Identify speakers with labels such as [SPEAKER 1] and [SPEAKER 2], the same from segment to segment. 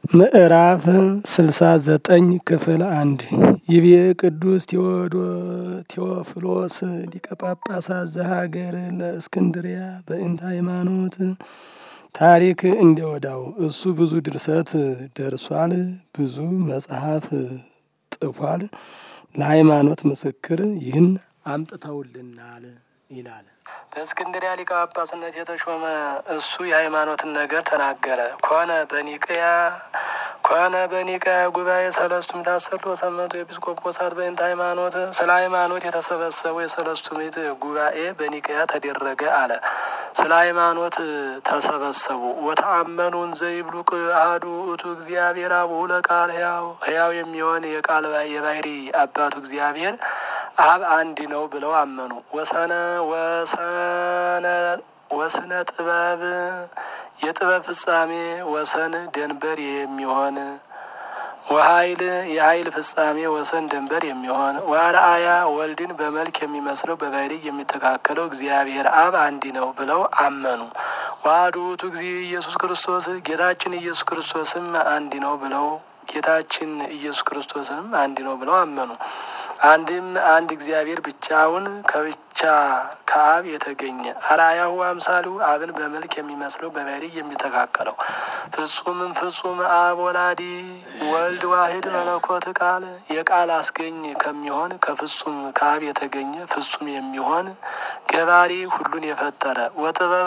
[SPEAKER 1] ምዕራፍ ስልሳ ዘጠኝ ክፍል አንድ ይቤ ቅዱስ ቴዎፍሎስ ሊቀ ጳጳሳት ዘሀገር ለእስክንድሪያ በእንተ ሃይማኖት ታሪክ እንዲወዳው እሱ ብዙ ድርሰት ደርሷል፣ ብዙ መጽሐፍ ጥፏል። ለሃይማኖት ምስክር ይህን አምጥተውልናል ይላል። በእስክንድሪያ ሊቀ ጳጳስነት የተሾመ እሱ የሃይማኖትን ነገር ተናገረ። ኮነ በኒቅያ ኮነ በኒቅያ ጉባኤ ሰለስቱ ምዕት አሰርቶ ሰመቱ ኤጲስቆጶሳት በእንተ ሃይማኖት ስለ ሃይማኖት የተሰበሰቡ የሰለስቱ ምዕት ጉባኤ በኒቅያ ተደረገ አለ። ስለ ሃይማኖት ተሰበሰቡ። ወተአመኑን ዘይብሉቅ አሐዱ ውእቱ እግዚአብሔር አቡሁ ለቃል ሕያው ሕያው የሚሆን የቃል የባህሪ አባቱ እግዚአብሔር አብ አንድ ነው ብለው አመኑ። ወሰነ ወሰነ ወስነ ጥበብ የጥበብ ፍጻሜ ወሰን ደንበር የሚሆን ወኃይል የኃይል ፍጻሜ ወሰን ደንበር የሚሆን ወአርአያ ወልድን በመልክ የሚመስለው በባህሪ የሚተካከለው እግዚአብሔር አብ አንድ ነው ብለው አመኑ። ዋህዱ ውእቱ እግዚእ ኢየሱስ ክርስቶስ ጌታችን ኢየሱስ ክርስቶስም አንድ ነው ብለው ጌታችን ኢየሱስ ክርስቶስንም አንድ ነው ብለው አመኑ። አንድም አንድ እግዚአብሔር ብቻውን ከብቻ ከአብ የተገኘ አርአያሁ አምሳሉ አብን በመልክ የሚመስለው በባህሪ የሚተካከለው ፍጹምም ፍጹም አብ ወላዲ ወልድ ዋሂድ መለኮት ቃል የቃል አስገኝ ከሚሆን ከፍጹም ከአብ የተገኘ ፍጹም የሚሆን ገባሪ ሁሉን የፈጠረ ወጥበብ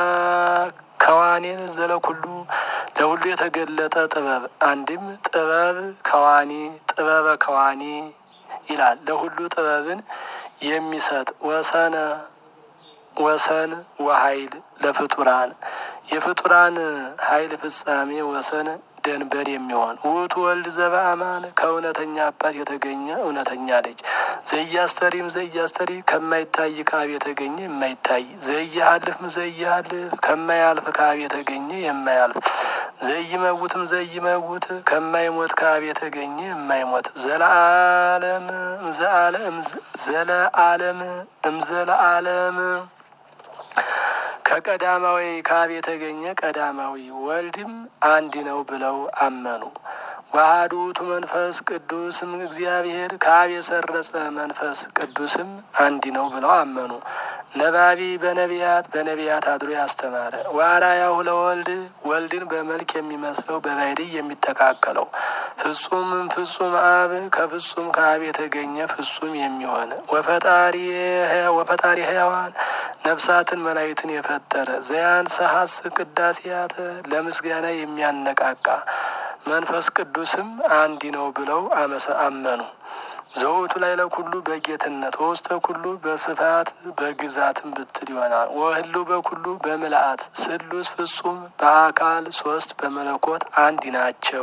[SPEAKER 1] ከዋኔን ዘለኩሉ ለሁሉ የተገለጠ ጥበብ አንድም ጥበብ ከዋኒ ጥበበ ከዋኒ ይላል። ለሁሉ ጥበብን የሚሰጥ ወሰነ ወሰን ወኃይል ለፍጡራን የፍጡራን ኃይል ፍጻሜ ወሰን ደንበር የሚሆን ውእቱ ወልድ ዘበአማን ከእውነተኛ አባት የተገኘ እውነተኛ ልጅ ዘያስተሪም ዘያስተሪ ከማይታይ ከአብ የተገኘ የማይታይ ዘያሃልፍም ዘያሃልፍ ከማያልፍ ከአብ የተገኘ የማያልፍ ዘይመውትም ዘይመውት ከማይሞት ከአብ የተገኘ የማይሞት ዘለአለም ዘለአለም እምዘለአለም ከቀዳማዊ ከአብ የተገኘ ቀዳማዊ ወልድም አንድ ነው ብለው አመኑ። ዋህዱ ውእቱ መንፈስ ቅዱስም እግዚአብሔር ከአብ የሰረጸ መንፈስ ቅዱስም አንድ ነው ብለው አመኑ። ነባቢ በነቢያት በነቢያት አድሮ ያስተማረ ዋራያሁ ለወልድ ወልድን በመልክ የሚመስለው በባህሪ የሚተካከለው ፍጹምም ፍጹም አብ ከፍጹም ከአብ የተገኘ ፍጹም የሚሆን ወፈጣሪ ሕያዋን ነፍሳትን መላእክትን የፈጠረ ዘያን ሰሐስ ቅዳሴያተ ለምስጋና የሚያነቃቃ መንፈስ ቅዱስም አንድ ነው ብለው አመኑ። ዘውቱ ላይ ለኩሉ በጌትነት ወውስተ ኩሉ በስፋት በግዛትም ብትል ይሆናል። ወህሉ በኩሉ በምልአት ስሉስ ፍጹም በአካል ሶስት በመለኮት አንድ ናቸው።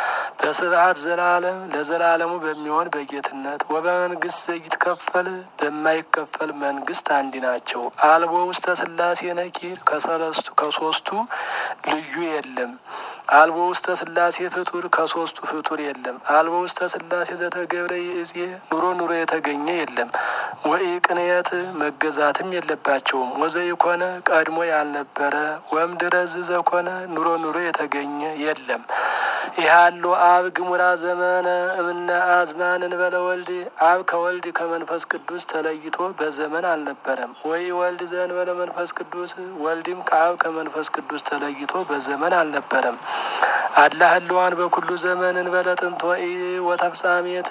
[SPEAKER 1] በስብሐት ዘላለም ለዘላለሙ በሚሆን በጌትነት ወበመንግስት ዘይትከፈል በማይከፈል መንግስት አንድ ናቸው። አልቦ ውስተ ስላሴ ነኪር ከሰለስቱ ከሶስቱ ልዩ የለም። አልቦ ውስተ ስላሴ ፍጡር ከሶስቱ ፍጡር የለም። አልቦ ውስተ ስላሴ ዘተገብረ ይእዜ ኑሮ ኑሮ የተገኘ የለም። ወኢ ቅንየት መገዛትም የለባቸውም። ወዘኢኮነ ቀድሞ ያልነበረ ወምድረዝ ዘኮነ ኑሮ ኑሮ የተገኘ የለም። ይሃሉ አብ ግሙራ ዘመነ እምነ አዝማን እንበለ ወልድ አብ ከወልድ ከመንፈስ ቅዱስ ተለይቶ በዘመን አልነበረም። ወይ ወልድ ዘእንበለ መንፈስ ቅዱስ ወልድም ከአብ ከመንፈስ ቅዱስ ተለይቶ በዘመን አልነበረም። አላ ህልዋን በኩሉ ዘመን እንበለ ጥንት ወኢ ወተፍጻሜት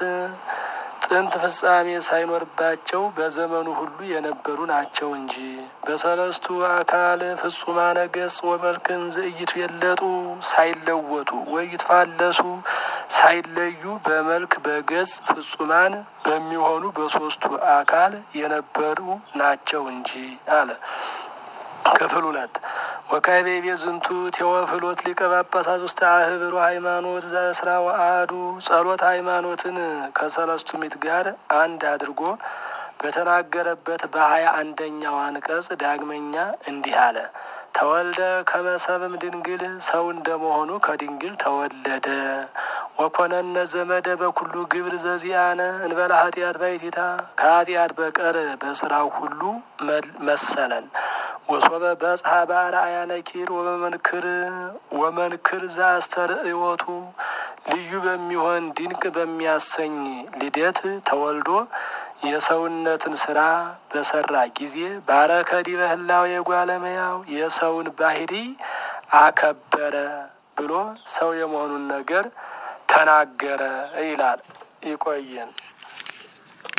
[SPEAKER 1] ጥንት ፍጻሜ ሳይኖርባቸው በዘመኑ ሁሉ የነበሩ ናቸው እንጂ በሰለስቱ አካል ፍጹማነ ገጽ ወመልክን ዘእይቱ የለጡ ሳይለወጡ ወይትፋለሱ ሳይለዩ በመልክ በገጽ ፍጹማን በሚሆኑ በሶስቱ አካል የነበሩ ናቸው እንጂ አለ። ክፍል ሁለት ወካይቤ ቤዝንቱ ቴዎፍሎስ ሊቀ ጳጳሳት ውስጥ አህብሮ ሃይማኖት ዘእስራ ወአሐዱ ጸሎት ሃይማኖትን ከሰለስቱ ምዕት ጋር አንድ አድርጎ በተናገረበት በሀያ አንደኛው አንቀጽ ዳግመኛ እንዲህ አለ። ተወልደ ከመሰብም ድንግል ሰው እንደመሆኑ ከድንግል ተወለደ። ወኮነነ ዘመደ በኩሉ ግብር ዘዚአነ እንበላ ኃጢአት ባይቲታ ከኃጢአት በቀር በስራው ሁሉ መሰለን። ወሶበ በጽሐ በአርአያ ነኪር ወመንክር ወመንክር ዘአስተርእዮቱ ልዩ በሚሆን ድንቅ በሚያሰኝ ልደት ተወልዶ የሰውነትን ስራ በሰራ ጊዜ ባረከ ዲበ ህላዌ የጓለመያው የሰውን ባህሪ አከበረ ብሎ ሰው የመሆኑን ነገር ተናገረ ይላል። ይቆየን።